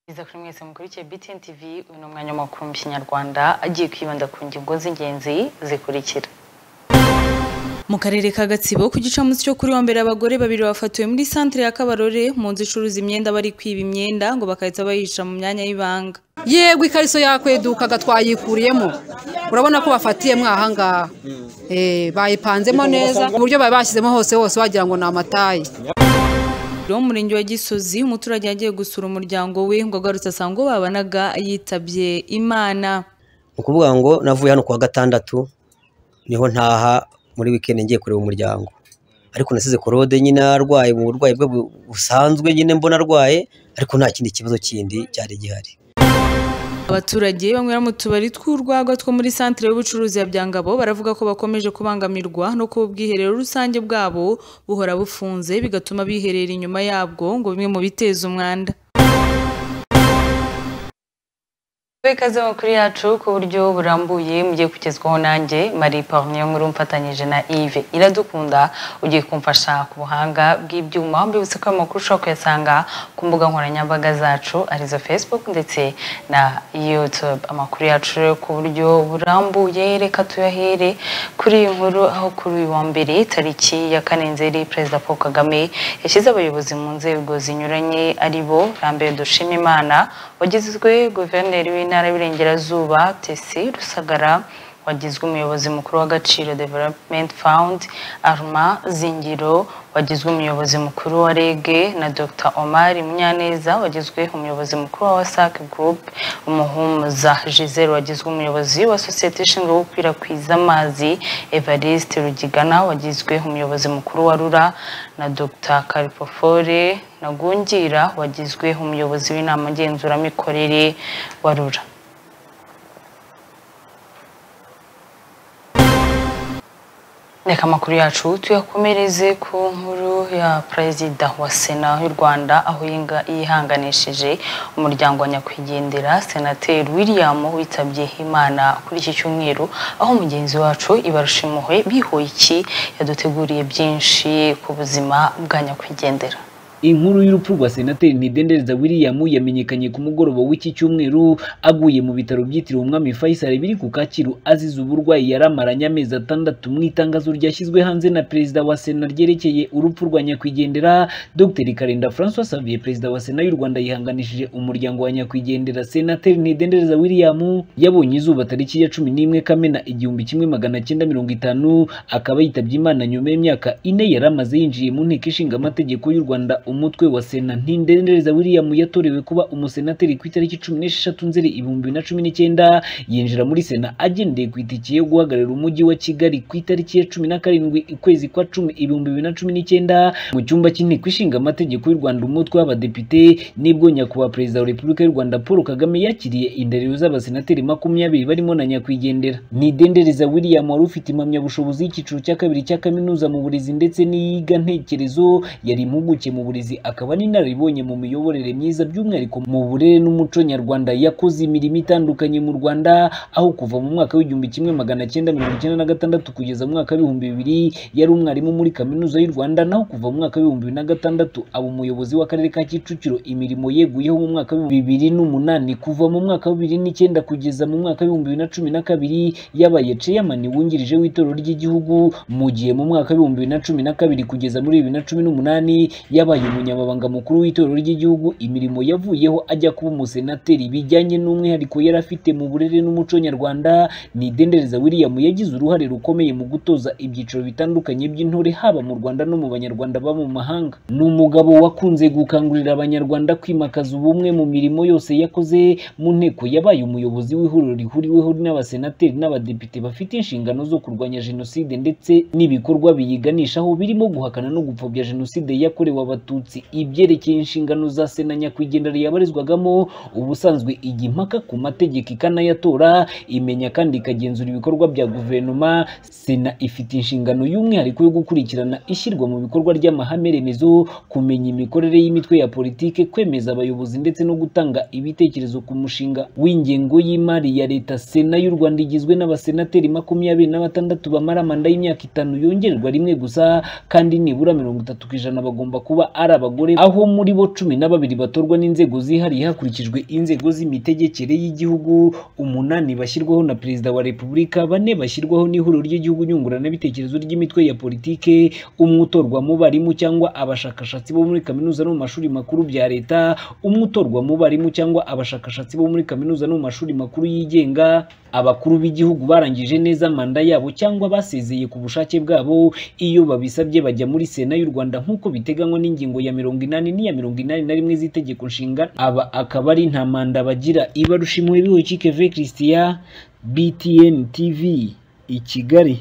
neza kuri mwese mukurikiye BTN TV uyu ni umwanya w'amakuru mu kinyarwanda agiye kwibanda ku ngingo z'ingenzi zikurikira mu karere ka gatsibo ku gicamunsi cyo kuri wa mbere abagore babiri bafatiwe muri santere ya kabarore mu nzu icuruza imyenda bari kwiba imyenda ngo bagahita bayica mu myanya y'ibanga yewe ikariso yakwedukaga twayikuriyemo urabona ko bafatiyemo ahangaha bayipanzemo neza ku buryo bari bashyizemo hose hose wagira ngo ni amatayi wo mu murenge wa gisozi umuturage yagiye gusura umuryango we ngo agarutse asanga uwo babanaga yitabye imana ni ukuvuga ngo navuye hano ku wa gatandatu niho ntaha muri wikendi ngiye kureba umuryango ariko nasize korode nyine arwaye mu burwayi bwe busanzwe nyine mbona arwaye ariko nta kindi kibazo kindi cyari gihari abaturage banywera mu tubari tw'urwagwa two muri santire y'ubucuruzi ya byangabo baravuga ko bakomeje kubangamirwa no kuba ubwiherero rusange bwabo buhora bufunze bigatuma biherera inyuma yabwo ngo bimwe mu biteza umwanda ikaze makuru yacu ku buryo burambuye mugiye kugezwaho nanjye marie parmier nkuru mfatanyije na yves iradukunda ugiye kumfasha ku buhanga bw'ibyuma mbibutse ko amakuru ushobora kuyasanga ku mbuga nkoranyambaga zacu arizo facebook ndetse na youtube amakuru yacu rero ku buryo burambuye reka tuyahere kuri iyi nkuru aho kuri uyu wa mbere tariki ya kanenzeri perezida paul kagame yashyize abayobozi mu nzego zinyuranye ari bo rambere dushima imana wagizwe guverineri w'intara ntara y'Iburengerazuba Tesi Rusagara wagizwe umuyobozi mukuru w'agaciro Development Fund Arma Zingiro wagizwe umuyobozi mukuru wa REG na Dr Omar Munyaneza wagizwe umuyobozi mukuru wa WASAC Group Umuhumuza Giselle wagizwe umuyobozi wa sosiyete ishinzwe gukwirakwiza amazi Evariste Rugigana wagizwe umuyobozi mukuru wa RURA na Dr Kalipofore Nagungira wagizwe umuyobozi w'inama ngenzuramikorere wa RURA reka amakuru yacu tuyakomereze ku nkuru ya perezida wa sena y'u rwanda aho yihanganishije umuryango wa nyakwigendera senateri william witabye imana kuri iki cyumweru aho mugenzi wacu ibarushimuhe bihoyiki yaduteguriye byinshi ku buzima bwa nyakwigendera inkuru y'urupfu rwa senateri ntidendereza william yamenyekanye ku mugoroba w'iki cyumweru aguye mu bitaro byitiriwe umwami faisal biri ku kacyiru azize uburwayi yari amaranye amezi atandatu mu itangazo ryashyizwe hanze na perezida wa sena ryerekeye urupfu rwa nyakwigendera dr karenda francois savier perezida wa sena y'u rwanda yihanganishije umuryango wa nyakwigendera senateri ntidendereza william yabonye izuba tariki ya cumi n'imwe kamena igihumbi kimwe magana cyenda mirongo itanu akaba yitabye imana nyuma y'imyaka ine yari amaze yinjiye mu nteko ishinga amategeko y'u rwanda umutwe wa sena ntindendereza william yatorewe kuba umusenateri ku itariki cumi n'esheshatu nzeri ibihumbi bibiri na cumi n'icyenda yinjira muri sena agendeye ku itike yo guhagararira umujyi wa kigali ku itariki ya cumi na karindwi ukwezi kwa cumi ibihumbi bibiri na cumi n'icyenda mu cyumba cy'inteko ishinga amategeko y'u rwanda umutwe w'abadepite nibwo nyakubahwa perezida wa repubulika y'u rwanda paul kagame yakiriye indahiro z'abasenateri makumyabiri barimo na nyakwigendera nidendereza william wari ufite impamyabushobozi y'icyiciro cya kabiri cya kaminuza mu burezi ndetse n'iyiga ntekerezo yari impuguke mu burezi akaba n'inararibonye mu miyoborere myiza by'umwihariko mu burere n'umuco nyarwanda yakoze imirimo itandukanye mu rwanda aho kuva mu mwaka w'igihumbi kimwe magana cyenda mirongo icyenda na gatandatu kugeza mu mwaka w'ibihumbi bibiri yari umwarimu muri kaminuza y'u rwanda naho kuva mu mwaka w'ibihumbi bibiri na gatandatu aba umuyobozi w'akarere ka kicukiro imirimo yeguyeho mu mwaka w'ibihumbi bibiri n'umunani kuva mu mwaka wa bibiri n'icyenda kugeza mu mwaka w'ibihumbi bibiri na cumi na kabiri yabaye ceyamani wungirije w'itorero ry'igihugu mu gihe mu mwaka w'ibihumbi bibiri na cumi na kabiri kugeza muri bibiri na cumi n'umunani yabaye umunyamabanga mukuru w'itorero ry'igihugu imirimo yavuyeho ajya kuba umusenateri bijyanye n'umwihariko yari afite mu burere n'umuco nyarwanda nidendereza william yagize uruhare rukomeye mu gutoza ibyiciro bitandukanye by'intore haba mu rwanda no mu banyarwanda baba mu mahanga ni umugabo wakunze gukangurira abanyarwanda kwimakaza ubumwe mu mirimo yose yakoze mu nteko yabaye umuyobozi w'ihuriro rihuriweho n'abasenateri n'abadepite bafite inshingano zo kurwanya jenoside ndetse n'ibikorwa biyiganishaho birimo guhakana no gupfobya jenoside yakorewe abatutsi ibyerekeye inshingano za sena nyakwigendera yabarizwagamo ubusanzwe ijya impaka ku mategeko ikanayatora imenya kandi ikagenzura ibikorwa bya guverinoma sena ifite inshingano y'umwihariko yo gukurikirana ishyirwa mu bikorwa ry'amahame remezo kumenya imikorere y'imitwe ya politike kwemeza abayobozi ndetse no gutanga ibitekerezo ku mushinga w'ingengo y'imari ya leta sena y'u rwanda igizwe n'abasenateri makumyabiri na batandatu bamara manda y'imyaka itanu yongerwa rimwe gusa kandi nibura mirongo itatu ku ijana bagomba kuba ari abagore aho muri bo cumi na babiri batorwa n'inzego zihariye hakurikijwe inzego z'imitegekere y'igihugu umunani bashyirwaho na perezida wa repubulika bane bashyirwaho n'ihuriro ry'igihugu nyunguranabitekerezo ry'imitwe ya politike umwe utorwa mu barimu cyangwa abashakashatsi bo muri kaminuza no mu mashuri makuru bya leta umwe utorwa mu barimu cyangwa abashakashatsi bo muri kaminuza no mu mashuri makuru yigenga abakuru b'igihugu barangije neza manda yabo cyangwa basezeye ku bushake bwabo iyo babisabye bajya muri sena y'u rwanda nk'uko biteganywa n'ingingo ya mirongo inani n'iya mirongo inani na rimwe z'itegeko nshinga aba akaba ari nta manda bagira ibarushimuwe bihukike ve christian btn tv i kigali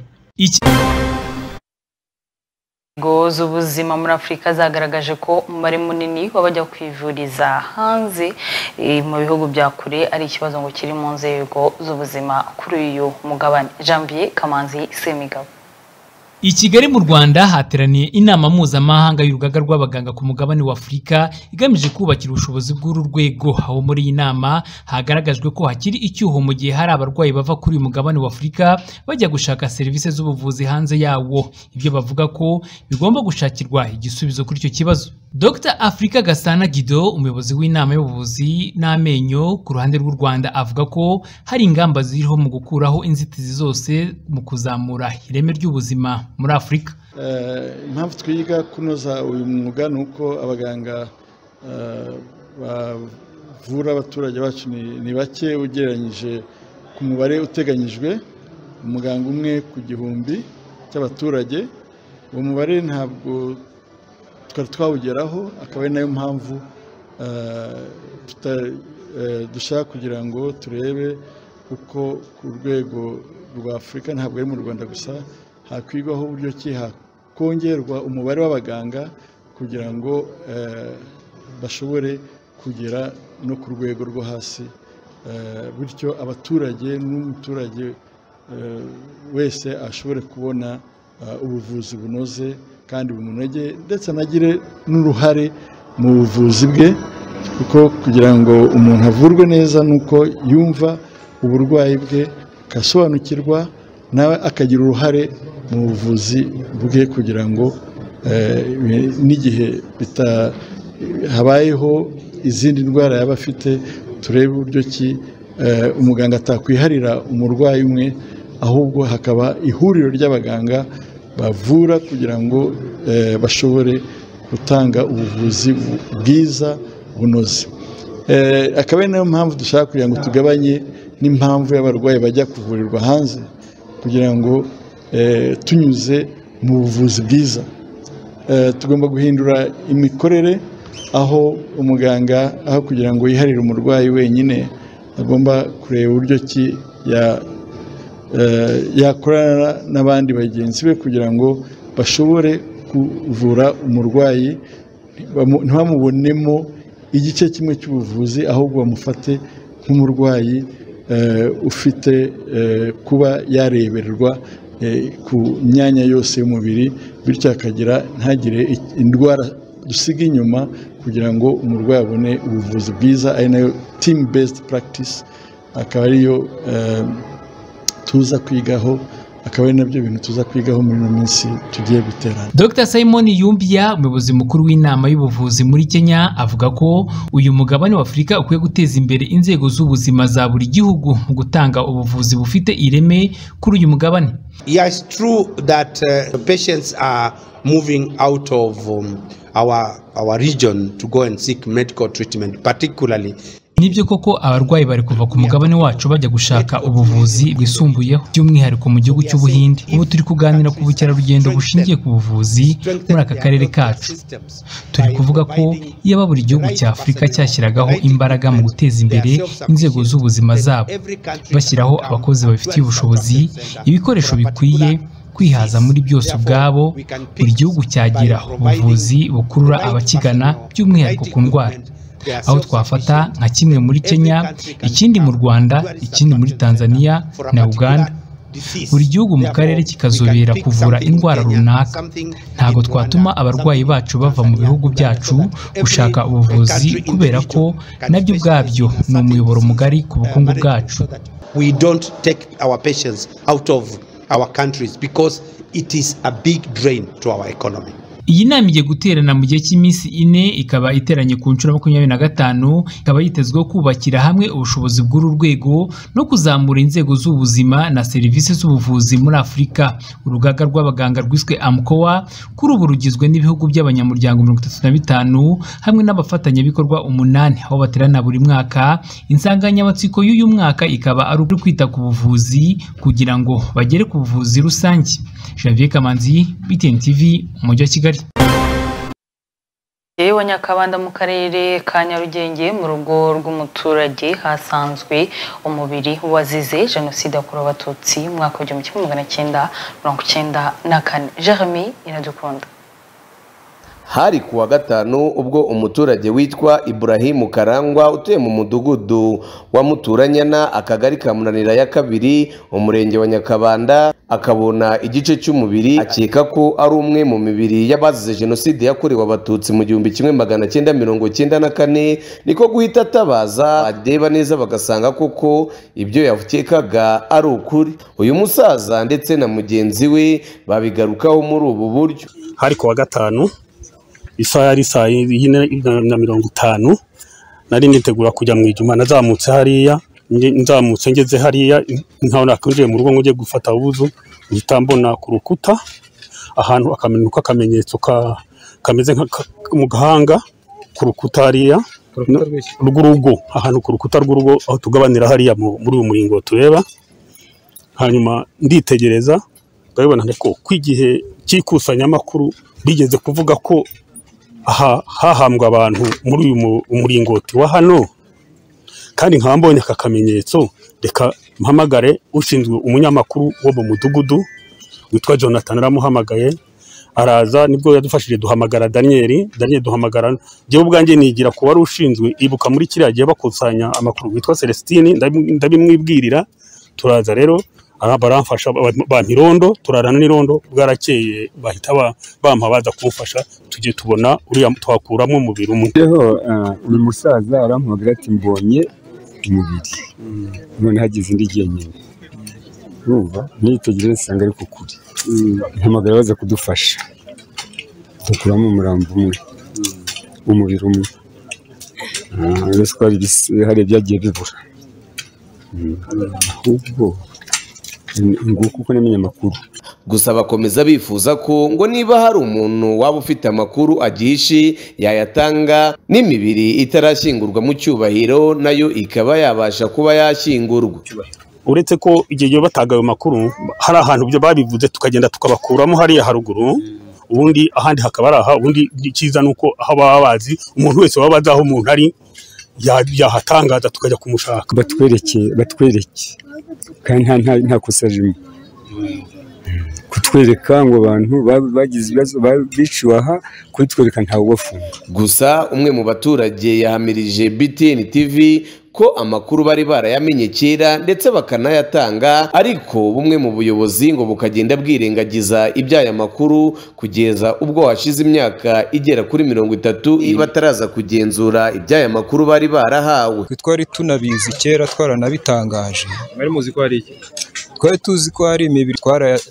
inzego z'ubuzima muri afurika zagaragaje ko umubare munini w'abajya kwivuriza hanze eh, mu bihugu bya kure ari ikibazo ngo kiri mu nzego z'ubuzima kuri uyu mugabane janvier kamanzi semigabo I Kigali mu Rwanda hateraniye inama mpuzamahanga y'urugaga rw'abaganga ku mugabane wa Afurika igamije kubakira ubushobozi bw'uru rwego aho muri iyi nama hagaragajwe ko hakiri icyuho mu gihe hari abarwayi bava kuri uyu mugabane wa Afurika bajya gushaka serivisi z'ubuvuzi hanze yawo ibyo bavuga ko bigomba gushakirwa igisubizo kuri icyo kibazo Dr Afrika Gasana Guido umuyobozi w'inama y'ubuvuzi n'amenyo ku ruhande rw'u Rwanda avuga ko hari ingamba ziriho mu gukuraho inzitizi zose mu kuzamura ireme ry'ubuzima muri afurika Eh, impamvu twiga kunoza uyu mwuga ni uko abaganga eh, bavura abaturage bacu ni ni bake ugereranyije ku mubare uteganyijwe umuganga umwe ku gihumbi cy'abaturage uwo mubare ntabwo twari twawugeraho akaba ari nayo mpamvu eh, tuta- eh, dushaka kugira ngo turebe uko ku rwego rwa afurika ntabwo ari mu rwanda gusa hakwigwaho uburyo ki hakongerwa umubare w'abaganga kugira ngo eh, bashobore kugera no ku rwego rwo hasi Eh, bityo abaturage n'umuturage eh, wese ashobore kubona eh, ubuvuzi bunoze kandi bumunogeye ndetse anagire n'uruhare mu buvuzi bwe kuko kugira ngo umuntu avurwe neza ni uko yumva uburwayi bwe agasobanukirwa nawe akagira uruhare mu buvuzi bwe kugira ngo eh, bi- n'igihe bita- habayeho izindi ndwara yaba afite turebe uburyo ki eh, umuganga atakwiharira umurwayi umwe ahubwo hakaba ihuriro ry'abaganga bavura kugira ngo eh, bashobore gutanga ubuvuzi bu- bwiza bunoze Eh, akaba ari nayo mpamvu dushaka kugira ngo tugabanye n'impamvu y'abarwayi bajya kuvurirwa hanze kugira ngo eh, tunyuze mu buvuzi bwiza Eh, tugomba guhindura imikorere aho umuganga aho kugira ngo yiharire umurwayi wenyine agomba kureba uburyo ki ya- eh, yakorana n'abandi bagenzi be kugira ngo bashobore kuvura umurwayi bamu- ntibamubonemo igice kimwe cy'ubuvuzi ahubwo bamufate nk'umurwayi eh, ufite eh, kuba yarebererwa eh, ku myanya yose y'umubiri bityo akagira ntagire i- indwara dusiga inyuma kugira ngo umurwayi abone ubuvuzi bwiza ari nayo team based practice akaba ariyo eh, tuza kwigaho akaba ari nabyo bintu tuza kwigaho muri ino minsi tugiye guterana Dr Simon Yumbia umuyobozi mukuru w'inama y'ubuvuzi muri Kenya avuga ko uyu mugabane wa Afurika ukwiye guteza imbere inzego z'ubuzima za buri gihugu mu gutanga ubuvuzi bufite ireme kuri uyu mugabane Yeah, it's true that uh, patients are moving out of um, our our region to go and seek medical treatment, particularly nibyo koko abarwayi bari kuva ku mugabane wacu bajya gushaka ubuvuzi bwisumbuyeho by'umwihariko mu gihugu cy'ubuhinde ubu turi kuganira ku bukerarugendo bushingiye ku buvuzi muri aka karere kacu turi kuvuga ko yaba buri gihugu cya afurika cyashyiragaho imbaraga mu guteza imbere inzego z'ubuzima zabo bashyiraho abakozi babifitiye ubushobozi ibikoresho bikwiye kwihaza muri byose ubwabo buri gihugu cyagira ubuvuzi bukurura abakigana by'umwihariko ku ndwara aho twafata nka kimwe muri Kenya ikindi mu Rwanda ikindi muri Tanzania na Uganda buri gihugu mu karere kikazobera kuvura indwara runaka ntabwo twatuma abarwayi bacu bava mu bihugu byacu gushaka ubuvuzi kubera ko nabyo ubwabyo ni umuyoboro mugari ku bukungu bwacu We don't take our patients out of our countries because it is a big drain to our economy. iyi nama igiye guterana mu gihe cy'iminsi ine ikaba iteranye ku nshuro ya makumyabiri na gatanu ikaba yitezweho kubakira hamwe ubushobozi bw'uru rwego no kuzamura inzego z'ubuzima na serivisi z'ubuvuzi muri afurika urugaga rw'abaganga rwiswe amkowa kuri ubu rugizwe n'ibihugu by'abanyamuryango mirongo itatu na bitanu hamwe n'abafatanyabikorwa umunani aho baterana buri mwaka insanganyamatsiko y'uyu mwaka ikaba ari uko kwita ku buvuzi kugira ngo bagere ku buvuzi rusange Javier Kamanzi BTN TV umujyi wa Kigali wa nyakabanda mu karere ka nyarugenge mu rugo rw'umuturage hasanzwe umubiri wazize jenoside yakorewe abatutsi mu mwaka w'igihumbi kimwe magana cyenda mirongo icyenda na kane jeremy iradukunda hari kuwa gatanu ubwo umuturage witwa Ibrahimu Karangwa utuye mu mudugudu wa Muturanyana akagari ka Munanira ya kabiri umurenge wa Nyakabanda akabona igice cy'umubiri akeka ko ari umwe mu mibiri y'abazize jenoside yakorewe abatutsi mu gihumbi kimwe magana cyenda mirongo cyenda na kane niko guhita atabaza adeba neza bagasanga koko ibyo yakekaga ari ukuri uyu musaza ndetse na mugenzi we babigarukaho muri ubu buryo hari kuwa gatanu isaha yari saa yine na mirongo itanu nari nitegura kujya mu ijuma nazamutse hariya nzamutse ngeze hariya nkabona akinjiye mu rugo ngo ujye gufata ubuzu ngihita mbona ku rukuta ahantu akamenuka akamenyetso kameze mu gahanga ku rukuta hariya rw'urugo ahantu ku rukuta rw'urugo aho tugabanira hariya muri uyu muringo tureba hanyuma nditegereza ndabibona ko kw'igihe cy'ikusanyamakuru bigeze kuvuga ko hahambwa abantu muri uyu muringoti wa hano kandi nkaba mbonye aka kamenyetso reka mpamagare ushinzwe umunyamakuru wo mu mudugudu witwa jonathan aramuhamagaye araza nibwo yadufashije duhamagara daniyeli daniyeli duhamagara njyewe ubwanjye nigira ku wari ushinzwe ibuka muri kiriya gihe bakusanya amakuru witwa celestine ndabimwibwirira turaza rero baramfasha ba irondo turarana n'irondo bwarakeye bahita bampa baza kumufasha tujye tubona uriya twakuramo umubiri umwe uyu musaza aramuhagarara ati mbonye umubiri none hagize indi gihe nyine urumva nitegereze usanga ari kukuri mpamagara baza kudufasha dukuramo umurambo umwe umubiri umwe uretse ko hari ibyagiye bibura ahubwo nguko n'imenya amakuru gusa bakomeza bifuza ko ngo niba hari umuntu waba ufite amakuru agishi yayatanga n'imibiri itarashyingurwa mu cyubahiro nayo ikaba yabasha kuba yashyingurwa uretse ko igihe gihe batanga ayo makuru hari ahantu ibyo babivuze tukagenda tukabakuramo hariya haruguru ubundi ahandi hakaba ari aha ubundi icyiza ni uko aho baba bazi umuntu wese waba azi aho umuntu ari yahatangaza tukajya kumushaka batwereke batwereke kandi nta kosa ririmo kutwereka ngo abantu bagize ibibazo biciwe aha kubitwereka ntawe ubafunga gusa umwe mu baturage yahamirije BTN TV ko amakuru bari barayamenye kera ndetse bakanayatanga ariko bumwe mu buyobozi ngo bukagenda bwirengagiza iby'aya makuru kugeza ubwo hashize imyaka igera kuri mirongo itatu bataraza kugenzura iby'aya makuru bari barahawe twari tunabizi kera twaranabitangaje mwari muzi ko hari iki twari tuzi ko hari imibiri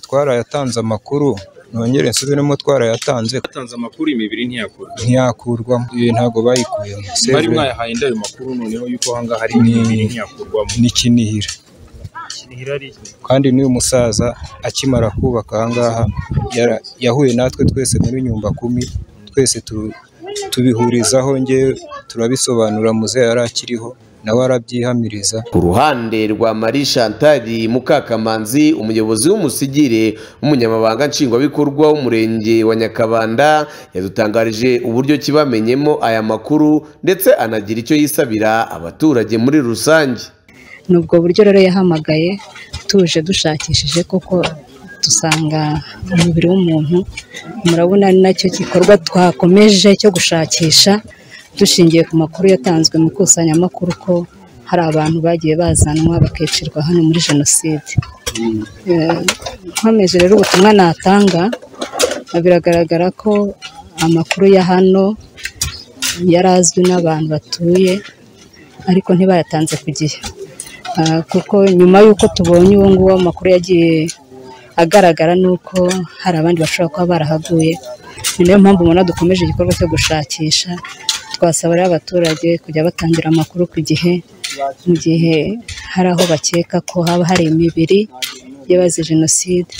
twarayatanze amakuru nongere nsubiremo twarayatanze yatanze amakuru imibiri ntiyakurwa ntiyakurwamo ibi ntabwo bayikuyemo bari mwayahaye inda ayo makuru noneho yuko aha ngaha hari imibiri ntiyakurwamo n'ikinihira kandi n'uyu musaza akimara kubaka aha ngaha yahuye natwe twese muri nyumba kumi twese tubihurizaho ngewe turabisobanura muze yari akiriho nawe arabyihamiriza ku ruhande rwa marie chantal mukakamanzi umuyobozi w'umusigire w'umunyamabanga nshingwabikorwa w'umurenge wa nyakabanda yadutangarije uburyo kibamenyemo aya makuru ndetse anagira icyo yisabira abaturage muri rusange ni ubwo buryo rero yahamagaye tuje dushakishije koko dusanga umubiri w'umuntu murabona ni nacyo gikorwa twakomeje cyo gushakisha dushingiye ku makuru yatanzwe mu ikusanyamakuru ko hari abantu bagiye bazanwa bakicirwa hano muri jenoside nkomeje rero ubutumwa natanga biragaragara ko amakuru ya hano yari azwi n'abantu batuye ariko ntibayatanze ku gihe kuko nyuma y'uko tubonye uwo nguwo amakuru yagiye agaragara ni uko hari abandi bashobora kuba barahaguye ni nayo mpamvu ubona dukomeje igikorwa cyo gushakisha twasaba rero abaturage kujya batangira amakuru ku gihe mu gihe hari aho bakeka ko haba hari imibiri y'abazize jenoside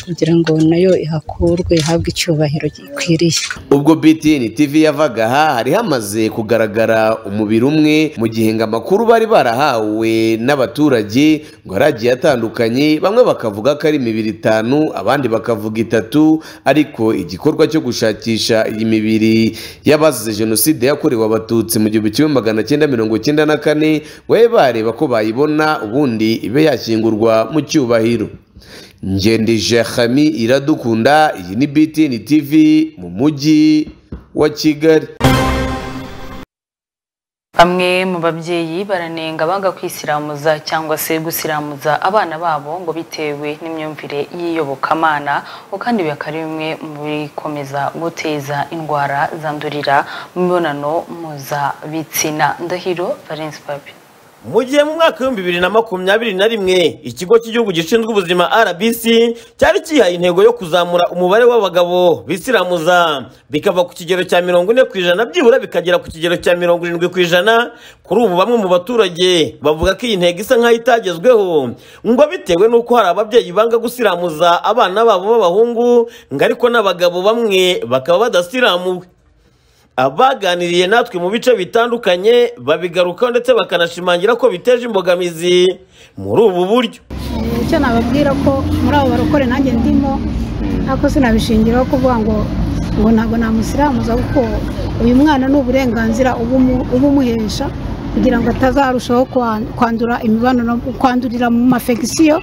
kugira ngo nayo ihakurwe ihabwe icyubahiro gikwiriye ubwo BTN TV yavaga aha hari hamaze kugaragara umubiri umwe mu gihe ngo amakuru bari barahawe n'abaturage ngo yari agiye atandukanye bamwe bakavuga ko ari imibiri itanu abandi bakavuga itatu ariko igikorwa cyo gushakisha iyi mibiri y'abazize jenoside yakorewe abatutsi mu gihumbi kimwe magana cyenda mirongo cyenda na kane babe bareba ko bayibona ubundi ibe yashyingurwa mu cyubahiro ngendije hami iradukunda iyi ni BTN TV mu mujyi wa Kigali bamwe mu babyeyi baranenga banga kwisiramuza cyangwa se gusiramuza abana babo ngo bitewe n'imyumvire y'iyobokamana ngo kandi bikaba ari bimwe mu bikomeza guteza indwara zandurira mu mibonano mpuzabitsina ndahiro valence papi mu gihe mu mwaka w'ibihumbi bibiri na makumyabiri na rimwe ikigo cy'igihugu gishinzwe ubuzima rbc cyari cyihaye intego yo kuzamura umubare w'abagabo bisiramuza bikava ku kigero cya mirongo ine ku ijana byibura bikagera ku kigero cya mirongo irindwi ku ijana kuri ubu bamwe mu baturage bavuga ko iyi ntego isa nk'aho itagezweho ngo bitewe n'uko hari ababyeyi banga gusiramuza abana babo b'abahungu ngo ariko n'abagabo bamwe bakaba badasiramuwe abaganiriye natwe mu bice bitandukanye babigarukaho ndetse bakanashimangira ko biteje imbogamizi muri ubu buryo icyo nababwira ko muri abo barokore nanjye ndimo ariko sinabishingiraho kuvuga ngo ngo ntabwo namusiramuza kuko uyu mwana ni uburenganzira ubumuhesha kugira ngo atazarushaho kwandura imibonano kwandurira mu mafegisiyo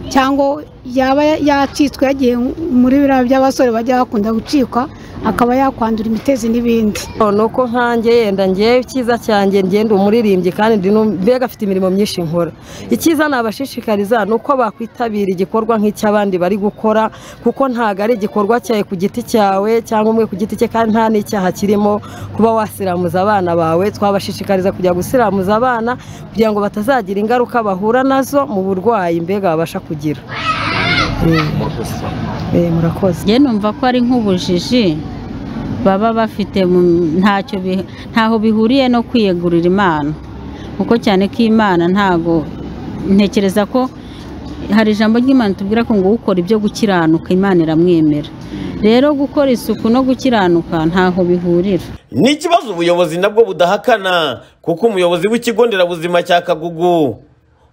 cyangwa yaba yacitswe yagiye muri biriya by'abasore bajya bakunda gucikwa akaba yakwandura imitezi n'ibindi uko nkanjye yenda ngewe icyiza cyanjye ngenda umuririmbyi kandi mbega afite imirimo myinshi nkora icyiza nabashishikariza ni uko bakwitabira igikorwa nk'icy'abandi bari gukora kuko ntabwo ari igikorwa cyawe ku giti cyawe cyangwa umwe ku giti cye kandi nta n'icyaha kirimo kuba wasiramuza abana bawe twabashishikariza kujya gusiramuza abana kugira ngo batazagira ingaruka bahura nazo mu burwayi mbega babasha kugira murakoze njye numva ko ari nk'ubujiji baba bafite ntacyo ntaho bihuriye no kwiyegurira imana kuko cyane ko imana ntago ntekereza ko hari ijambo ry'imana tubwira ko ngo ukora ibyo gukiranuka imana iramwemera rero gukora isuku no gukiranuka ntaho bihurira ni ikibazo ubuyobozi nabwo budahakana kuko umuyobozi w'ikigo nderabuzima cya kagugu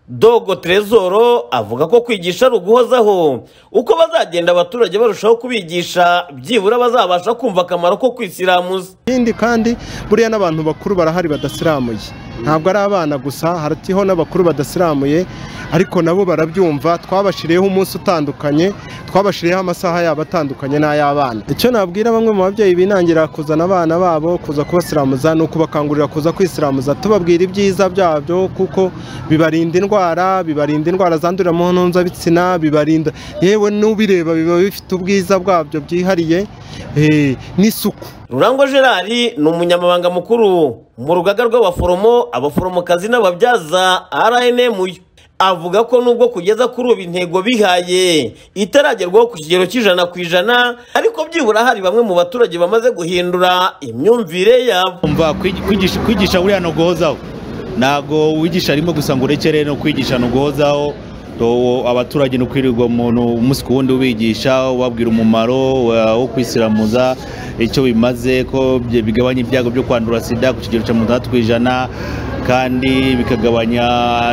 dogo terezoro avuga ko kwigisha ari uguhozaho uko bazagenda abaturage barushaho kubigisha byibura bazabasha kumva akamaro ko kwisiramuza ikindi kandi buriya n'abantu bakuru barahari badasiramuye ntabwo ari abana gusa haratiho n'abakuru badasiramuye ariko nabo barabyumva twabashiriyeho umunsi utandukanye twabashiriyeho amasaha yabo atandukanye n'ay'abana icyo nabwira bamwe mu babyeyi binangira kuzana abana babo kuza kubasiramuza ni ukubakangurira kuza kwisiramuza tubabwira ibyiza byabyo kuko bibarinda indwara indwara bibarinda indwara zandurira mu mpuzabitsina bibarinda yewe n'ubireba biba bifite ubwiza bwabyo byihariye n'isuku rurangwa gerard ni umunyamabanga mukuru mu rugaga rw'abaforomo abaforomokazi n'ababyaza rnmu avuga ko nubwo kugeza kuri ubu intego bihaye itaragerwaho ku kigero cy'ijana ku ijana ariko byibura hari bamwe mu baturage bamaze guhindura imyumvire yabo kwigisha buriya no guhozaho ntabwo wigisha arimo gusa ngo urekere no kwigisha no guhozaho abaturage no kwirirwa umuntu umunsi ku wundi ubigisha ubabwira umumaro wo kwisiramuza icyo bimaze ko bigabanya ibyago byo kwandura sida ku kigero cya mirongo itandatu ku ijana kandi bikagabanya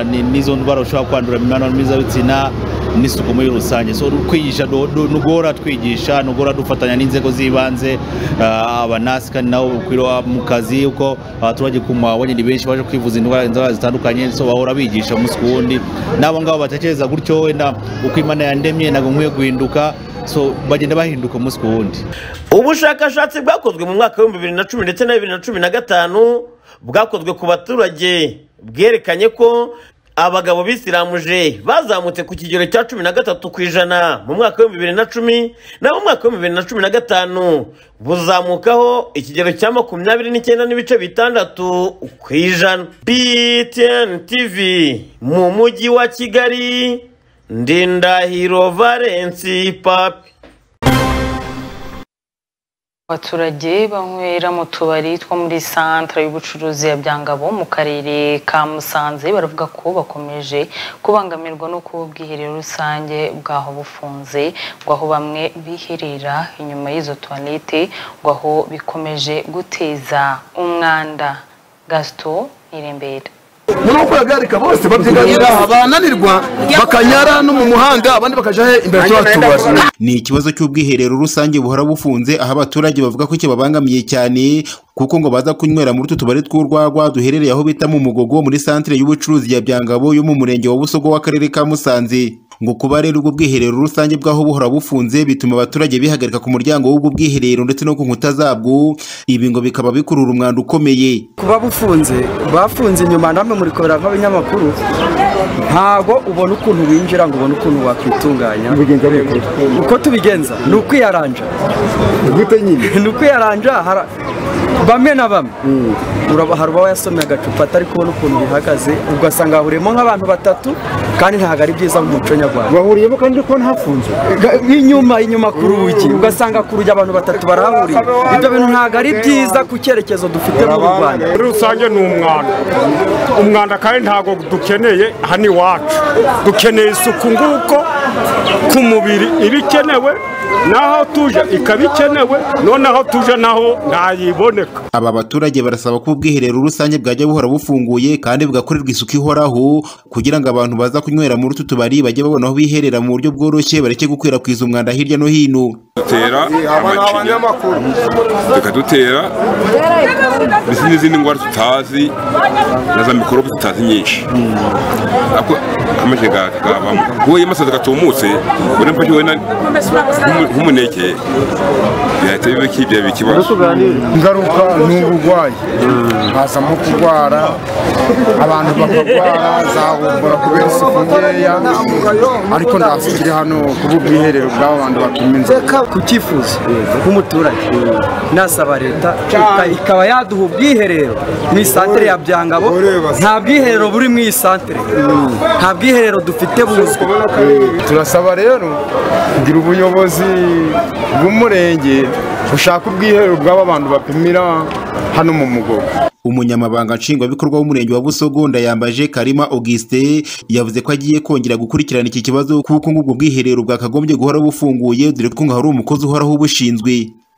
n'izo ndwara ushobora kwandura imibonano mpuzabitsina n'isuku muri rusange so kwigisha ni uguhora twigisha ni uguhora dufatanya n'inzego z'ibanze abanasi kandi nabo ukwiriwa mu kazi kuko abaturage ku mabonye ni benshi baje kwivuza indwara zitandukanye so bahora bigisha umunsi ku wundi n'abo ngabo batekereza gutyo wenda uko imana yandemye ntabwo nkwiye guhinduka so bagenda bahinduka umunsi ku wundi ubushakashatsi bwakozwe mu mwaka w'ibihumbi bibiri na cumi ndetse na bibiri na cumi na gatanu bwakozwe ku baturage bwerekanye ko abagabo bisiramuje bazamutse ku kigero cya cumi na gatatu ku ijana mu mwaka w'ibihumbi bibiri na cumi na mu mwaka w'ibihumbi bibiri na cumi na gatanu buzamukaho ikigero cya makumyabiri n'icyenda n'ibice bitandatu ku ijana btn tv mu mujyi wa kigali ndindahiro valensi papi abaturage banywera mu tubari two muri santire y'ubucuruzi ya byangabo mu karere ka musanze baravuga ko bakomeje kubangamirwa no kuba ubwiherero rusange bwaho bufunze ngo aho bamwe biherera inyuma y'izo tuwarete ngo aho bikomeje guteza umwanda gasito ntirembera muri uko yagarika bose babyiganira bananirwa bakanyara no mu muhanda abandi bakajya he imbere y'abatubari ni ikibazo cy'ubwiherero rusange buhora bufunze aho abaturage bavuga ko kibabangamiye cyane kuko ngo baza kunywera muri utu tubari tw'urwagwa duherereye aho bita mu mugogo muri santire y'ubucuruzi ya byangabo yo mu murenge wa busogo w'akarere ka musanze ngo kuba rero ubwo bwiherero rusange bwaho buhora bufunze bituma abaturage bihagarika ku muryango w'ubwo bwiherero ndetse no ku nkuta zabwo ibi ngo bikaba bikurura umwanda ukomeye kuba bufunze bafunze inyuma namwe muri kubera nk'abanyamakuru ntabwo ubona ukuntu winjira ngo ubone ukuntu wakwitunganya uko tubigenza ni ukwiyaranja ni ukwiyaranja hara- bamwe na bamwe uraba- hari uba yasomye agacupa atari kubona ukuntu bihagaze ugasanga hahuriyemo nk'abantu batatu kandi ntabwo ari byiza mu muco nyarwanda bahuriyemo kandi ko ntafunzwe inyuma inyuma ku rugi ugasanga ku rugi abantu batatu barahahuriye ibyo bintu ntabwo ari byiza ku cyerekezo dufite mu rwanda muri rusange ni umwanda umwanda kandi ntabwo dukeneye hano iwacu dukeneye isuku nguko ku mubiri iba ikenewe n'aho tuje ikaba ikenewe noneho tuje naho ntayiboneka aba baturage barasaba ko ubwiherero rusange bwajya buhora bufunguye kandi bugakorerwa isuku ihoraho kugira ngo abantu baza kunywera muri utu tubari bajye babona aho biherera mu buryo bworoshye bareke gukwirakwiza umwanda hirya no hino dutera amacinya tukadutera ndetse n'izindi ndwara tutazi na za mikorobe tutazi nyinshi ako amacinya ga- gabamo wowe amasazi gatumutse ubona mfashe wowe na- nk'umu- nk'umuneke bihita biba kibya ikibazo ingaruka ni uburwayi hazamo kurwara abantu bakarwara za bumbura kubera isuku nkeya ariko ntabwo ikiri hano kuba ubwiherero bw'abo bantu bapima reka ku cyifuzo nk'umuturage nasaba leta ika- ikaba yaduha ubwiherero mu isantere ya byangabo nta bwiherero buri mu isantere nta bwiherero dufite buzwi turasaba rero kugira ubuyobozi bw'umurenge bushaka ubwiherero bw'aba bantu bapimira hano mu mugogo umunyamabanga nshingwabikorwa w'umurenge wa busogo ndayambaje karima auguste yavuze ko agiye kongera gukurikirana iki kibazo kuko ngo ubwo bwiherero bwakagombye guhora bufunguye dore ko ngo hari umukozi uhoraho ubushinzwe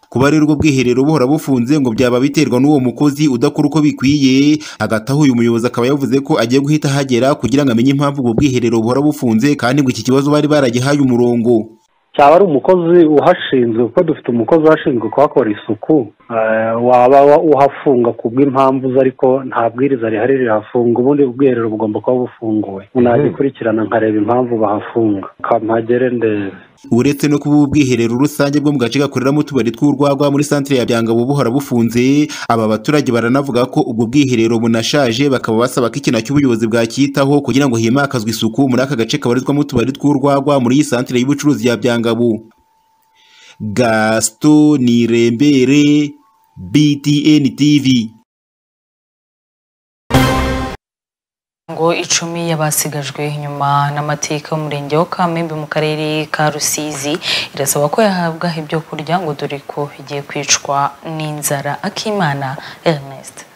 kuba rero ubwo bwiherero buhora bufunze ngo byaba biterwa n'uwo mukozi udakora uko bikwiye hagati aho uyu muyobozi akaba yavuze ko agiye guhita ahagera kugira ngo amenye impamvu ubwo bwiherero buhora bufunze kandi ngo iki kibazo bari baragihaye umurongo cyaba ari umukozi uhashinzwe kuko dufite umukozi uhashinzwe kuhakora isuku eh, waba wa- uhafunga ku bw'impamvu ze ariko nta bwiriza rihari rirafunga ubundi ubwiherero bugomba kuba bufunguwe nagikurikirana nkareba impamvu bahafunga kampagere ndebe uretse no kuba ubwiherero rusange bwo mu gace gakoreramo utubari tw'urwagwa muri santire ya byangabo buhora bufunze aba baturage baranavuga ko ubwo bwiherero bunashaje bakaba basaba ko ikintu cy'ubuyobozi bwacyitaho kugira ngo himakazwe isuku muri aka gace kabarizwamo utubari tw'urwagwa muri iyi santire y'ubucuruzi ya byangabo gasito nirembere btn tv ngo icumi y'abasigajwe inyuma n'amateka y'umurenge wa kamembe mu karere ka rusizi irasaba ko yahabwa ibyo kurya ngo dore ko igiye kwicwa n'inzara akimana ernest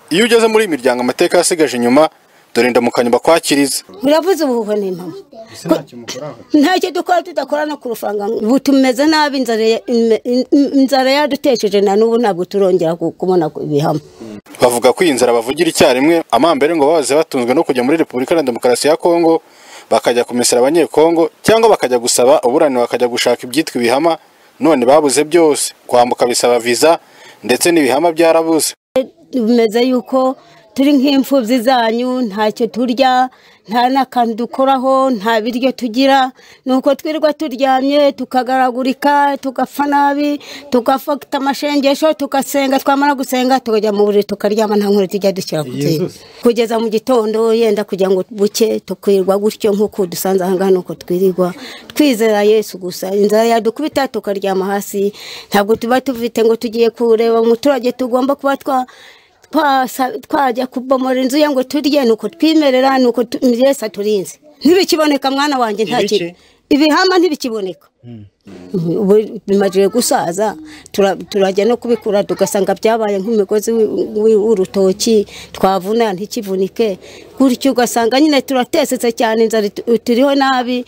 iyo ugeze muri iyi miryango amateka yasigaje inyuma dore ndamukanye bakwakiriza muravuze ubuhuha n'impamo ntacyo dukora tudakora no ku rufaranga ubu tumeze nabi inzara ya- ime- in- in- inzara yadutesheje na n'ubu ntabwo turongera ku- kubona ku- ibihamo bavuga ko iyi nzara bavugira icyarimwe amambere ngo bahoze batunzwe no kujya muri repubulika na demokarasi ya kongo bakajya kumesera abanyekongo cyangwa bakajya gusaba uburaniro bakajya gushaka ibyitwa ibihama none babuze byose kwambuka bisaba viza ndetse n'ibihama byarabuze bimeze yuko turi nk'imfubyi zanyu ntacyo turya nta n'akantu dukoraho nta biryo tugira ni uko twirirwa turyamye tukagaragurika tugapfa nabi tugafata amashengesho tugasenga twamara gusenga tukajya mu buriri tukaryama nta nkuru tujya dushyira ku Yesus. tsinda kugeza mu gitondo yenda kugira ngo buke tukirirwa gutyo nk'uko dusanze aha ngaha nuko twirirwa twizera yesu gusa inzara yadukubita tukaryama hasi ntabwo tuba tufite ngo tugiye kureba umuturage tugomba kuba twa twasa- twajya kubomora inzu ye ngo turye nuko twimerera nuko tu- yesu aturinze ntibikiboneka mwana wanjye nta kintu ibihama ntibikiboneka ubu bimaze gusaza tura- turajya no kubikura tugasanga byabaye nk'umugozi w'i- w'i- w'urutoki twavuna ntikivunike gutyo ugasanga nyine turatesetse cyane inzara itu- turiho nabi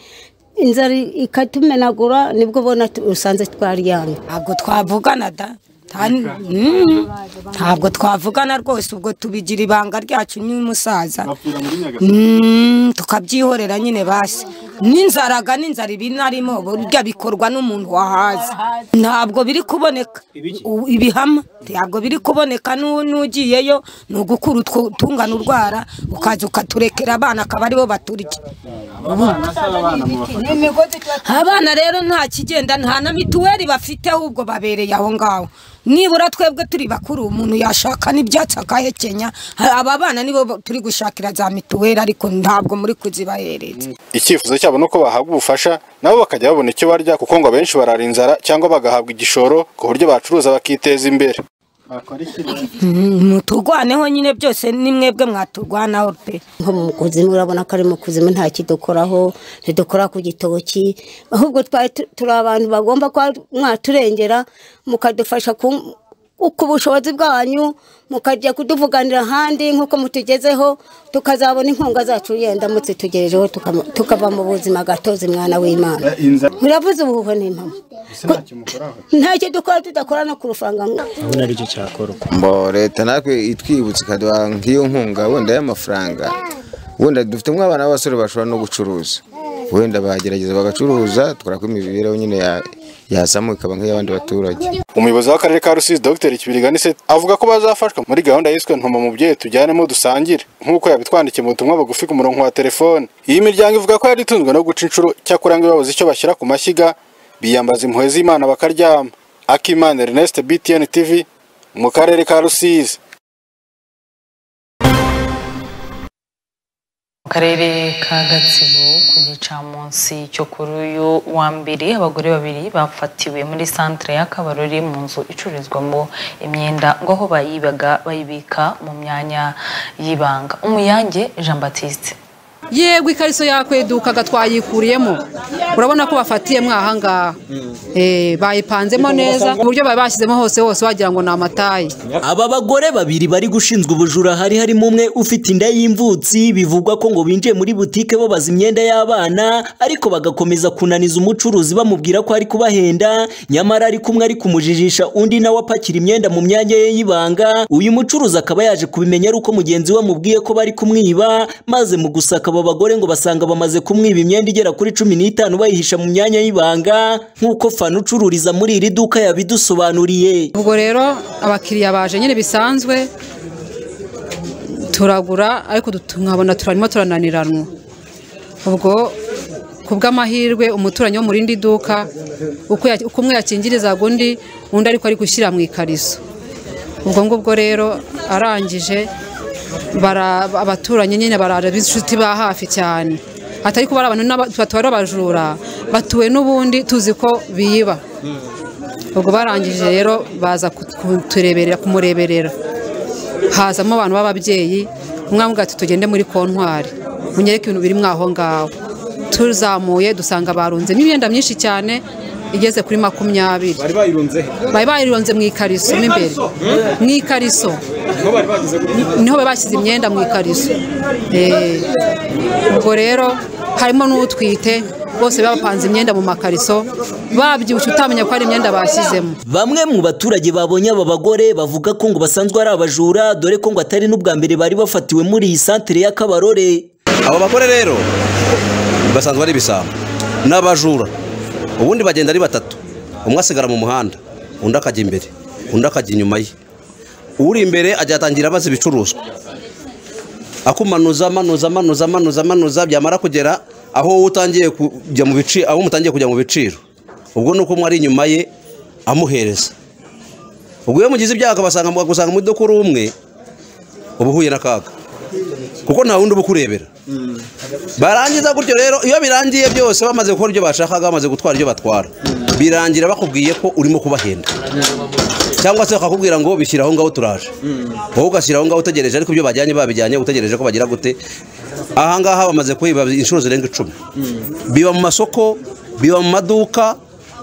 inzara ikatumenagura nibwo ubona tu- usanze twaryamye ntabwo twavugana da nta- Mm, ntabwo twavugana rwose ubwo tubigira ibanga ryacu n'umusaza Mm, tukabyihorera nyine basi n'inzaraga n'inzara ibi narimo burya bikorwa n'umuntu wahaza ntabwo biri kuboneka U- ibihama ntabwo biri kuboneka n'u- n'ugiyeyo ni ugukura utwo tungana urwara ukaza ukaturekera abana akaba aribo baturya abana rero nta kigenda nta na mituweli bafite ahubwo babereye aho ngaho nibura twebwe turi bakuru umuntu yashaka n'ibyatsi akahekenya aba bana nibo turi gushakira za mituweli ariko ntabwo muri kuzibahereza icyifuzo cyabo ni uko bahabwa ubufasha nabo bakajya babona icyo barya kuko ngo abenshi barara inzara cyangwa bagahabwa igishoro ku buryo bacuruza bakiteza imbere Mm, muturwaneho nyine byose ni mwebwe mwaturwanaho pe nko mu kuzimu urabona ko ari mu kuzimu nta kidukoraho ntidukora ku gitoki ahubwo twari tu- turi abantu bagomba kuba mwaturengera mukadufasha ku ku bushobozi bwanyu mukajya kuduvuganira ahandi nk'uko mutugezeho tukazabona inkunga zacu yenda mutse tugejejeho tukama- tukava mu buzima gatozi mwana w'imana muravuze ubuhuho n'impamo ntacyo dukora tudakora no ku rufaranga urabona ari cyo cyakorwa mbo leta natwe itwibutse ikaduha nk'iyo nkunga wenda y'amafaranga wenda dufitemo abana b'abasore bashobora no gucuruza wenda bagerageza bagacuruza tukora ko imibereho nyine ya- yazamuka ikaba nk'iy'abandi baturage umuyobozi w'akarere ka rusizi dr kibiriganise avuga ko bazafashwa muri gahunda yiswe ntuma mubyeyi tujyanemo dusangire nk'uko yabitwandikiye mu butumwa bugufi ku murongo wa telefone iyi miryango ivuga ko yari itunzwe no guca inshuro cyakora ngo iyo babuze icyo bashyira ku mashyiga biyambaza impuhwe z'imana bakaryama akimana ernest btn tv mu karere ka rusizi mu karere ka gatsibo ku gicamunsi cyo kuri uyu wa mbere abagore babiri bafatiwe muri santere ya kabarori mu nzu icururizwamo imyenda ngo aho bayibaga bayibika mu myanya y'ibanga umuyange jean batiste yego ikariso yakwedukaga twayikuriyemo urabona ko bafatiyemo ahangaha Eh, bayipanzemo neza mu buryo bari bashyizemo hose hose wagira ngo ni amatayi Aba bagore babiri bari gushinzwe ubujura hari harimo umwe ufite inda y'imvutsi bivugwa ko ngo binjiye muri butike babaza imyenda y'abana ariko bagakomeza kunaniza umucuruzi bamubwira ko ari kubahenda nyamara ariko umwe ari kumujijisha undi nawe apakira imyenda mu myanya ye y'ibanga uyu mucuruzi akaba yaje kubimenya ari uko mugenzi we amubwiye ko bari kumwiba maze mu gusaka aba bagore ngo basanga bamaze kumwiba imyenda igera kuri cumi n'itanu bayihisha mu myanya y'ibanga nk'uko fana ucururiza muri iri duka yabidusobanuriye ubwo rero abakiriya baje nyine bisanzwe turagura ariko du- nkabona turarimo turananiranwa ubwo ku bw'amahirwe umuturanyi wo mu rindi duka uko ya- uko umwe yakingirizaga undi undi ariko ari gushyira mu ikariso ubwo ngubwo rero arangije bara- abaturanyi nyine baraje b'inshuti ba hafi cyane atari kuba ari abantu n'aba- batwara abajura batuwe n'ubundi tuzi ko biba ubwo barangije rero baza ku- kutureberera kumureberera hazamo abantu b'ababyeyi umwe avuga ati tugende muri kontwari munyereke ibintu biri mwaho ngaho tuzamuye dusanga barunzemo imyenda myinshi cyane igeze kuri makumyabiri bari bayirunze he bari bayironze mu ikariso mo imbere mu ikariso niho bari bageze gute niho bari bashyize imyenda mu ikariso Eh, ubwo rero harimo n'utwite bose bapanze imyenda mu makariso babyibushye utamenya ko ari imyenda bashyizemo Bamwe mu baturage babonye aba bagore bavuga ko ngo basanzwe ari abajura dore ko ngo atari n'ubwa mbere bari bafatiwe muri iyi santere ya Kabarore. abo bagore rero basanzwe ari ibisambo ni abajura ubundi bagenda ari batatu umwe asigara mu muhanda undi akajya imbere undi akajya inyuma ye uri imbere ajya atangira abaza ibicuruzwa akumanuza amanuza amanuza amanuza amanuza byamara kugera aho wowe utangiye kujya mu biciro aho mutangiye kujya mu biciro ubwo ni uko umwe ari inyuma ye amuhereza ubwo iyo mugize ibyaha akabasanga akagusanga mu iduka uri umwe uba uhuye n'akaga kuko nta wundi uba ukurebera barangiza gutyo rero iyo birangiye byose bamaze gukora ibyo bashakaga bamaze gutwara ibyo batwara birangira bakubwiye ko urimo kubahenda cyangwa se bakakubwira ngo bishyiraho ngaho turaje wowe ugashyiraho ngaho utegereje ariko ibyo bajyanye babijyanye utegereje ko bagira gute ahangaha bamaze kubiba inshuro zirenga icumi biba mu masoko biba mu maduka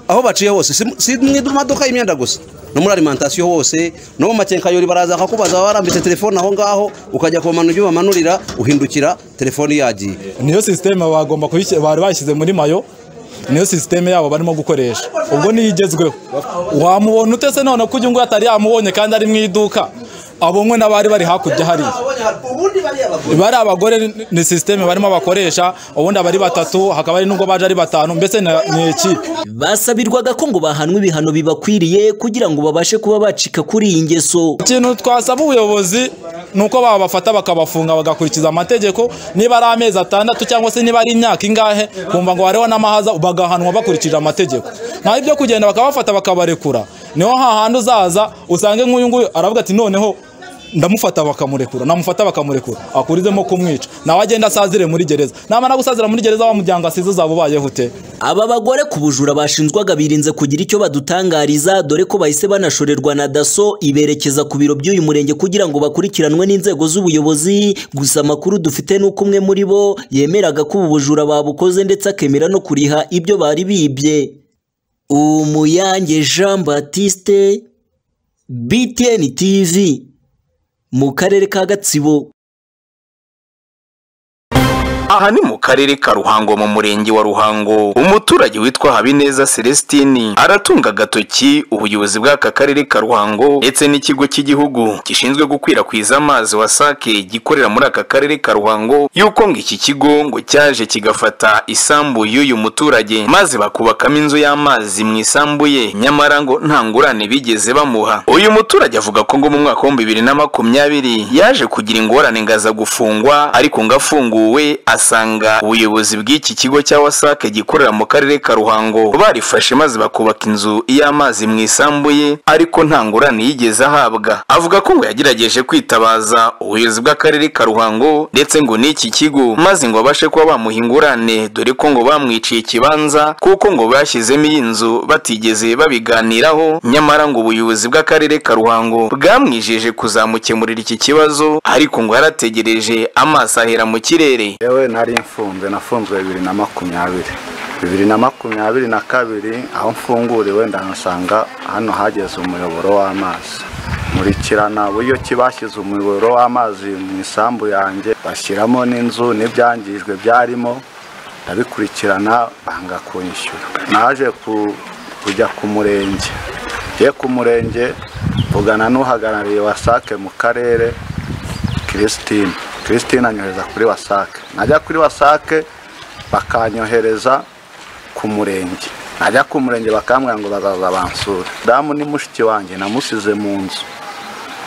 aho baciye hose si si mu idu- maduka y'imyenda gusa no muri alimantasiyo hose no mu makenkayori baraza bakakubaza waba warambitse telefone aho ngaho ukajya kubamanura ibyo bamanurira uhindukira telefone yagiye niyo sisiteme bagomba kubishyira bari bashyize muri mayo niyo sisiteme yabo barimo gukoresha ubwo niyo igezweho wamubona utese none ko ujya ngo atari yamubonye kandi ari mu iduka abonwe n'abari bari hakurya hariya bari abagore ni sisiteme barimo bakoresha ubundi abari batatu hakaba hari n'ubwo baje ari batanu mbese ni ni ikipe basabirwaga ko ngo bahanwe ibihano bibakwiriye kugira ngo babashe kuba bacika kuri iyi ngeso ikintu twasaba ubuyobozi ni uko babafata bakabafunga bagakurikiza amategeko niba ari amezi atandatu cyangwa se niba ari imyaka ingahe kumva ngo hariho n'amahaza bagahanwa bakurikije amategeko nta ibyo kugenda bakabafata bakabarekura niho hahandi uzaza usange nk'uyu nguyu aravuga ati noneho ndamufata bakamurekura namufata bakamurekura akurizemo kumwica nawe agenda asazire muri gereza namara gusazira muri gereza wa muryango asize uzaba ubayeho ute aba bagore ku bujura bashinjwaga birinze kugira icyo badutangariza dore ko bahise banashorerwa na daso iberekeza ku biro by'uyu murenge kugira ngo bakurikiranwe n'inzego z'ubuyobozi gusa amakuru dufite ni uko umwe muri bo yemeraga ko ubu bujura babukoze ndetse akemera no kuriha ibyo bari bibye umuyange jean batiste btn tv mu karere ka gatsibo aha ni mu karere ka ruhango mu murenge wa ruhango umuturage witwa habineza celestini aratunga agatoki ubuyobozi bw'aka karere ka ruhango ndetse n'ikigo cy'igihugu gishinzwe gukwirakwiza amazi wasake gikorera muri aka karere ka ruhango yuko ngo iki kigo ngo cyaje kigafata isambu y'uyu muturage maze bakubakamo inzu y'amazi mu isambu ye nyamara ngo nta ngurane bigeze bamuha uyu muturage avuga ko ngo mu mwaka w'ibihumbi bibiri na makumyabiri yaje kugira ingorane ngo aza gufungwa ariko ngo afunguwe asanga ubuyobozi bw'iki kigo cya wasake gikorera mu karere ka ruhango barifashe maze bakubaka inzu y'amazi mu isambu ye ariko nta ngurane yigeze ahabwa avuga ko ngo yagerageje kwitabaza ubuyobozi bw'akarere ka ruhango ndetse ngo n'iki kigo maze ngo babashe kuba bamuha ingurane dore ko ngo bamwiciye ikibanza kuko ngo bashyizemo iyi nzu batigeze babiganiraho nyamara ngo ubuyobozi bw'akarere ka ruhango bwamwijeje kuzamukemurira iki kibazo ariko ngo yarategereje amaso ahera mu kirere yewe nari mfunze nafunzwe bibiri na makumyabiri bibiri na makumyabiri na kabiri aho mfunguriwe ndahasanga hano hageze umuyoboro w'amazi nkurikirana uburyo ki bashyize umuyoboro w'amazi mu isambu yanjye bashyiramo n'inzu n'ibyangijwe byarimo ndabikurikirana banga kunyishyura naje ku- kujya ku murenge ngiye ku murenge mvugana n'uhagarariye wasake mu karere christine christine anyohereza kuri wasake najya kuri wasake bakanyohereza ku murenge najya ku murenge bakambwira ngo bazaza bansura damu ni mushiki wanjye namusize mu nzu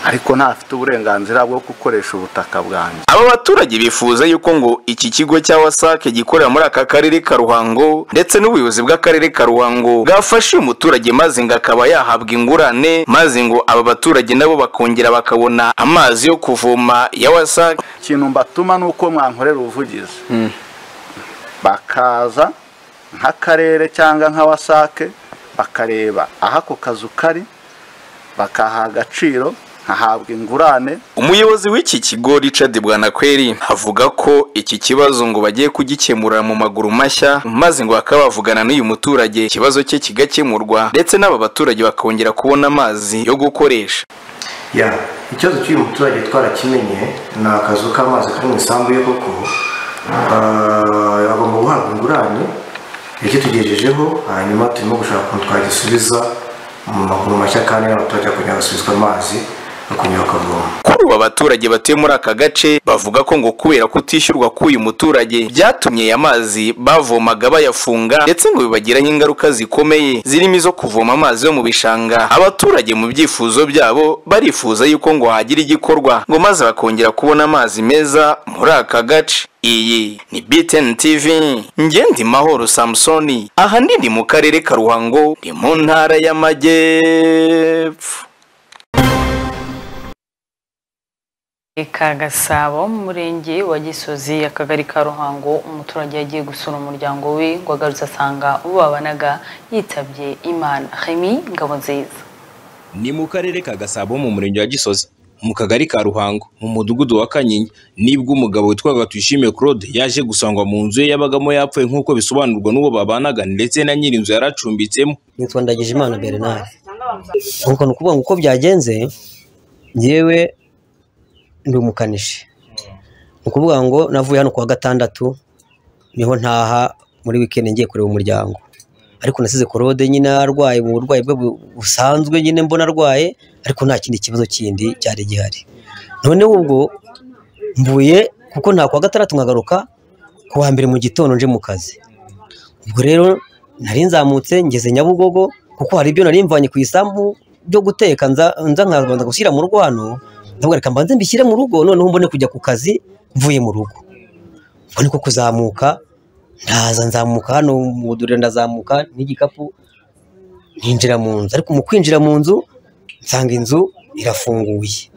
ariko ntafite uburenganzira bwo gukoresha ubutaka bwanjye aba baturage bifuza yuko ngo iki kigo cya wasake gikorera muri aka karere ka ruhango ndetse n'ubuyobozi bw'akarere ka ruhango bwafashe uyu muturage maze ngo akaba yahabwa ingurane maze ngo aba baturage nabo bakongera bakabona amazi yo kuvoma ya wasake ikintu mbatuma ni uko mwankorera ubuvugizi bakaza nk'akarere cyangwa nka wasake bakareba aho ako kazu kari bakaha agaciro nkahabwa ingurane umuyobozi w'iki kigo richard bwanakweri avuga ko iki kibazo ngo bagiye kugikemura mu maguru mashya maze ngo bakaba bavugana n'uyu muturage ikibazo cye kigakemurwa ndetse n'aba baturage bakongera kubona amazi yo gukoresha ya ikibazo cy'uyu muturage twarakimenye ni akazu k'amazi kari mu isambu ye koko Ah, agomba guhabwa ingurane yakitugejejeho hanyuma turimo gushaka ukuntu twagisubiza mu maguru mashya kandi n'abaturage bakongera basubizwa amazi bakongera bakavoma kuri ubu abaturage batuye muri aka gace bavuga ko ngo kubera kutishyurwa k'uyu muturage byatumye aya mazi bavomaga bayafunga ndetse ngo bibagiraho ingaruka zikomeye zirimo izo kuvoma amazi yo mu bishanga abaturage mu byifuzo byabo barifuza yuko ngo hagira igikorwa ngo maze bakongera kubona amazi meza muri aka gace iyi ni BTN TV ngendi mahoro Samsoni ahanini mu karere ka Ruhango ni mu ntara y'Amajyepfo ka gasabo mu murenge wa gisozi akagari ka ruhango umuturage yagiye gusura umuryango we ngo agarutse asanga uwo babanaga yitabye imana hemi ngabo nziza ni mu karere ka gasabo mu murenge wa gisozi mu kagari ka ruhango mu mudugudu wa kanyinya nibwo umugabo witwaga tuyishimiye claude yaje gusangwa mu nzu ye yabagamo yapfuye nk'uko bisobanurwa n'uwo babanaga ndetse na nyiri inzu yaracumbitsemo nitwa Ndagijimana Bernard nuko ni ukuvuga ngo uko byagenze njyewe ndi umukanishi ni ukuvuga ngo navuye hano kuwa gatandatu niho ntaha muri wikendi ngiye kureba umuryango ariko nasize korode nyine arwaye mu burwayi bwe bu- busanzwe nyine mbona arwaye ariko nta kindi kibazo kindi cyari gihari noneho ubwo mvuye kuko nta kuwa gatandatu nkagaruka ku wa mbere mu gitondo nje mu kazi ubwo rero nari nzamutse ngeze nyabugogo kuko hari ibyo nari mvanye ku isambu byo guteka nza nza nkabanza gushyira mu rwano ndavuga reka mbanze mbishyire mu rugo noneho mbone kujya ku kazi mvuye mu rugo ubwo niko kuzamuka ndaza nzamuka hano mu buduriro ndazamuka n'igikapu ninjira mu nzu ariko mu kwinjira mu nzu nsanga inzu irafunguye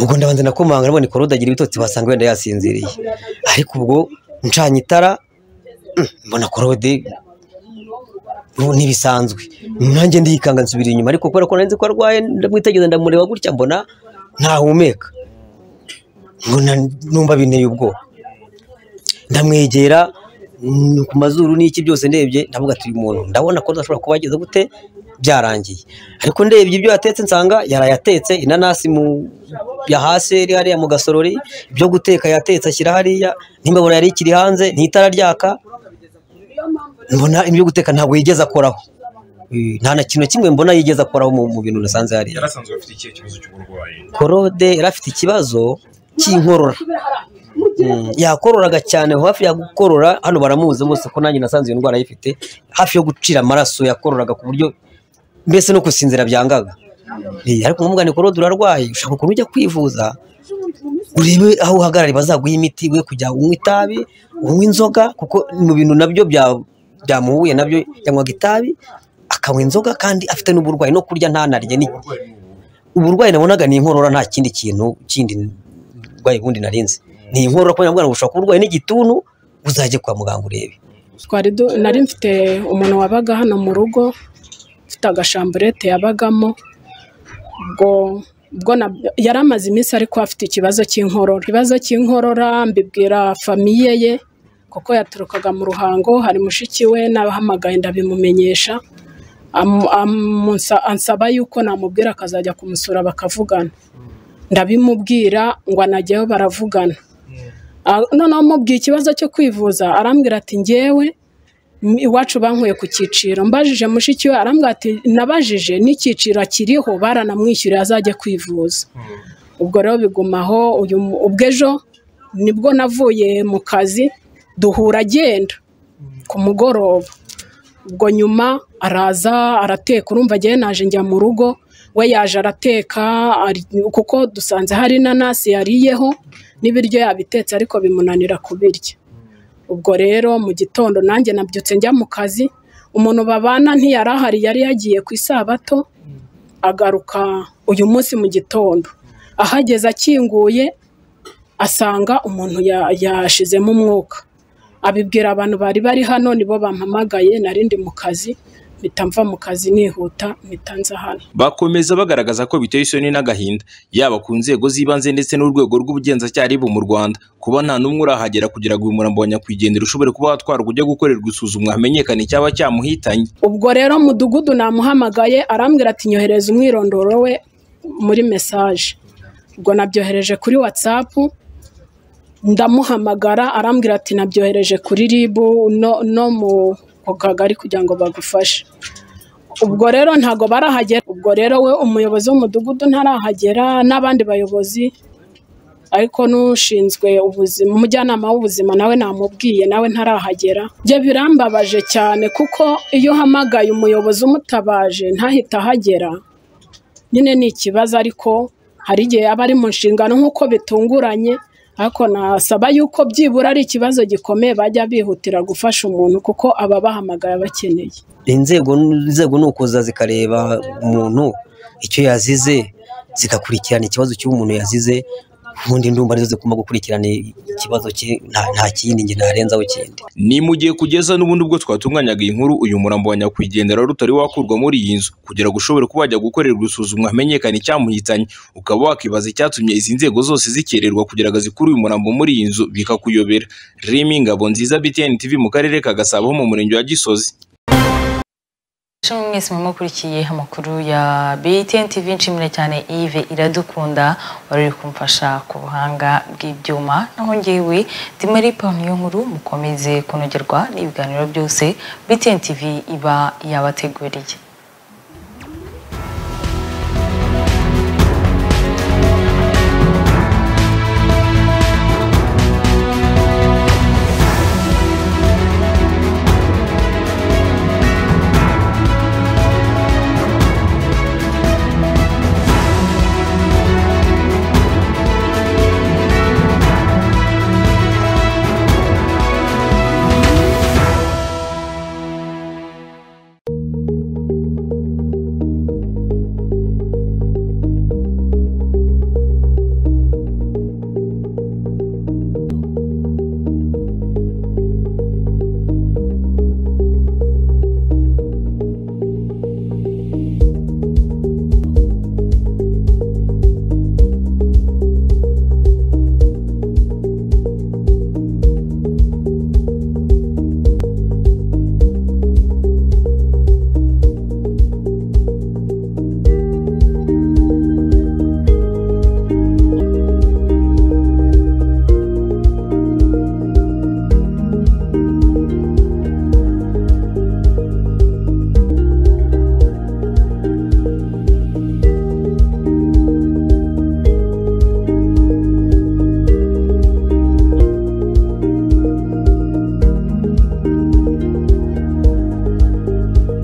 ubwo ndabanza nakomanga nabonye korode agira ibitotsi basanga wenda yasinziriye ariko ubwo ncanye itara mm, mbona korode ubu ntibisanzwe nanjye ndikanga nsubira inyuma ariko kubera ko nari nzi ko arwaye ndamwitegereza ndamureba gutya mbona ntahumeka mbona numva binteye ubwoba ndamwegera mm, ku mazuru n'iki byose ndebye ndavuga turi umuntu ndabona ko ashobora kuba yagize gute byarangiye ariko ndebye ibyo yatetse nsanga yaraye atetse inanasi mu yahase iri hariya mu gasorori ibyo guteka yatetse ashyira hariya n'imbabura yari ikiri hanze n'itara ryaka mbona ibyo guteka ntabwo yigeze akoraho Eh, nta na kintu kimwe mbona yigeze akoraho mu mu bintu nasanze hariya yarasanzwe afite ikihe kibazo cy'uburwayi korode yari afite ikibazo cy'inkorora Mm, yakororaga cyane hafi ya gukorora hano baramuzi rwose ko nanjye nasanze iyo ndwara ayifite hafi yo gucira amaraso yakororaga ku buryo mbese no gusinzira byangaga Eh, ariko nkumugane korode urarwaye ushaka ukuntu ujya kwivuza urebe aho uhagarariye bazaguha imiti we kujya unywa itabi unywa inzoga kuko mu bintu nabyo bya- byamuhuye nabyo yanywaga itabi akanywa inzoga kandi afite n'uburwayi no kurya ntanarye ni uburwayi nabonaga ni inkorora nta kindi kintu kindi burwayi bundi narinze ni inkorora kubera ngo ushobora kuba urwaye n'igituntu uzajye kwa muganga urebe twari du- nari mfite umuntu wabaga hano mu rugo ufite agashamburete yabagamo ubwo ubwo na- yari amaze iminsi ariko afite ikibazo cy'inkorora ikibazo cy'inkorora mbibwira famiye ye kuko yaturukaga mu ruhango hari mushiki we n'abahamagaye ndabimumenyesha Amu- amunsa- ansaba yuko namubwira akazajya kumusura bakavugana ndabimubwira ngo anajyayo baravugana Ah, noneho mubwiye ikibazo cyo kwivuza arambwira ati ngewe m- iwacu bankuye ku cyiciro mbajije mushiki we arambwira ati nabajije n'icyiciro kiriho baranamwishyuriye azajya kwivuza ubwo rero bigumaho uyu mu- ubwo ejo nibwo navuye mu kazi duhura agenda ku mugoroba ubwo nyuma araza arateka urumva agiye naje njya mu rugo we yaje arateka ari- kuko dusanze hari inanasi yariyeho n'ibiryo yabitetse ariko bimunanira kubirya ubwo rero mu gitondo nanjye nabyutse njya mu kazi umuntu babana ntiyari ahari yari yagiye ku isabato agaruka uyu munsi mu gitondo ahageze akinguye asanga umuntu ya- yashizemo umwuka abibwira abantu bari bari hano nibo bampamagaye nari ndi mu kazi mpita mva mu kazi nihuta mpita nza hano bakomeza bagaragaza ko biteye isoni n'agahinda yaba ku nzego z'ibanze ndetse n'urwego rw'ubugenzacyaha ribu mu rwanda kuba nta n'umwe urahagera kugira ngo uyu murambo wa nyakwigendera ushobore kuba watwarwa ujya gukorerwa isuzumwa hamenyekane icyaba cyamuhitanye ubwo rero mudugudu namuhamagaye arambwira ati nyohereza umwirondoro we muri mesaje ubwo nabyohereje kuri watsapu ndamuhamagara arambwira ati nabyohereje kuri ribu no, no mu ku kagari kugira ngo bagufashe ubwo rero ntabwo barahagera ubwo rero we umuyobozi w'umudugudu ntarahagera n'abandi bayobozi ariko n'ushinzwe ubuzima umujyanama w'ubuzima nawe namubwiye nawe ntarahagera byo birambabaje cyane kuko iyo uhamagaye umuyobozi umutabaje ntahita ahagera nyine ni ikibazo ariko hari igihe aba ari mu nshingano nk'uko bitunguranye ariko nasaba yuko byibura ari ikibazo gikomeye bajya bihutira gufasha umuntu kuko ababahamagara bakeneye inzego inzego ni ukuza zikareba umuntu icyo yazize zigakurikirana ikibazo cy'umuntu yazize ubundi ndumva nizo zigomba gukurikirana ikibazo cye nta- nta kindi njye narenzaho ikindi ni mu gihe kugeza n'ubundi ubwo twatunganyaga iyi nkuru uyu murambo wa nyakwigendera wari utari wakurwa muri iyi nzu kugira ngo ushobore kuba wajya gukorerwa isuzumwa hamenyekane icyamuhitanye ukaba wakibaza icyatumye izi nzego zose zikererwa kugira ngo zikure uyu murambo muri iyi nzu bikakuyobera rimi ngabo nziza btn tv mu karere ka gasabo ho mu murenge wa gisozi Ishimwe mwese mumukurikiye amakuru ya BTN TV nshimire cyane Yves Iradukunda wari uri kumfasha ku buhanga bw'ibyuma naho njyewe ndi muri iyo nkuru mukomeze kunogerwa n'ibiganiro byose BTN TV iba yabateguriye